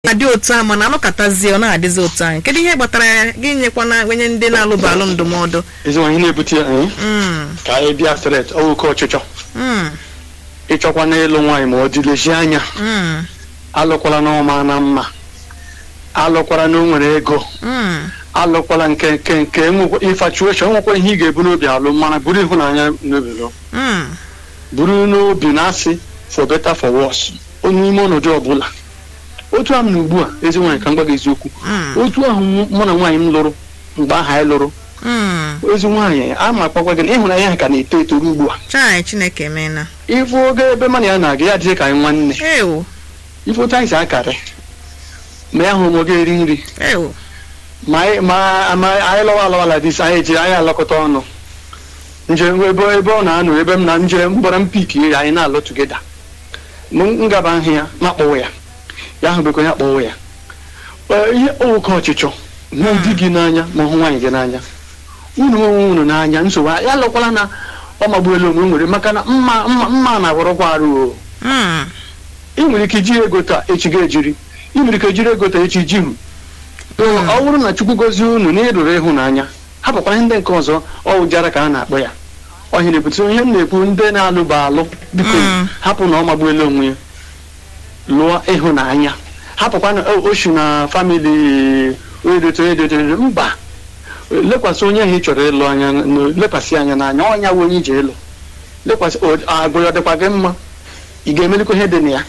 na-adị otu a mana anọkọtazie ọ na-adịzi otu ahụ kedu ihe kpatara ya gị nyekwana onye ndị na-alụba alụ ndụmọdụ ezinwa ihe na-ebute ya eh, Mm, ka anyị bịa stret oke ọchịchọ mm, ịchọkwa n'ịlụ nwaanyị ma ọ dịlezi anya mm, alụkwala n'ọma na mma alụkwala na o nwere ego mm, alụkwala nke nke nke enwekwa infatuation nwekwa ihe ị ga-ebu n'obi alụ mana buru ịhụnanya n'obi lụ mm, buru n'obi na asị for better for worse onye ime ọnọdụ ọbụla otu ahụ na ugbu a ezi nwaanyị ka m gwa gị eziokwu mm, otu ahụ mụ na nwaanyị m lụrụ mgbe aha anyị lụrụ mm. ezi nwaanyị a ma akpakwa gị na ịhụnanya ha ka na-eto eto ruo ugbu a chai chineke emeela ịfụ oge ebe mana ya na-aga ya adịghị ka anyị nwanne ewo ife otu anyị si akarị ma ya hụ m oge eri nri ewo ma anyị ma ma anyị lọwa alọwala dis anyị eji anyị alọkọta ọnụ njem ebe ebe ọ na-anọ ebe m na njem mgbara m piki ya anyị na-alụ tugeda m ngaba ahụ ya ma kpọwa ya ya ahụ bekọ ya kpọwa ya Ee, ihe oke ọchịchọ hụ di gị n'anya ma hụ nwaanyị gị n'anya unu onwe unu n'anya nsogbu ya lụkwala na ọ magbuola onwe nwere maka na mma mma mma na-agwọrọkwa arụ o Mm, ị nwere ike iji ego taa echi ga-ejiri ị nwere ike jiri ego taa echi jihu ọ bụrụ na chukwu gozie unu na ịrụrụ ịhụnanya hapụkwara ihe ndị nke ọzọ ọ ụjara ka a na-akpọ ya ọhịa na-ebute ihe m na-ekwu ndị na-alụba alụ biko Mm. hapụ na ọ magbuola onwe ya lụọ ịhụnanya hapụkwana o- oshi na famili edote edote mba lekwasị onye ahụ ị chọrọ ịlụ anya n- lekwasị anya n'anya ọnya wụ onye iji ịlụ lekwasị o- agụ ya ọ dịkwa gị mma ị ga-emelikwa ihe dị na ya